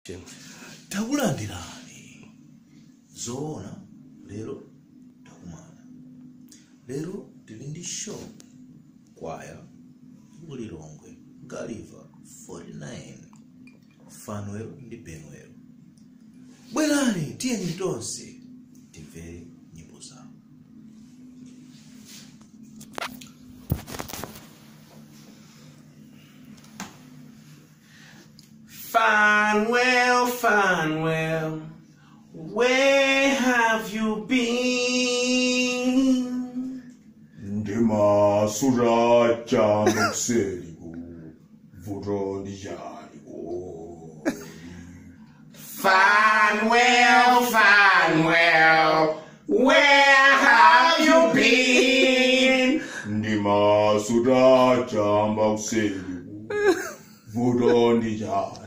takulandirani zoona lero takumana lero tili ndi show kwaya kulilongwe galiva 49 fanuelo ndi benuelo bwerani tiyeni tonse timvere nyimbo zawo Fanwell, Fanwell, where have you been? ndimasura chamba kuseriku vuto ndichaliku Fanwell, Fanwell, where have you been? ndimasura chamba kuseriku vuto ndichaliku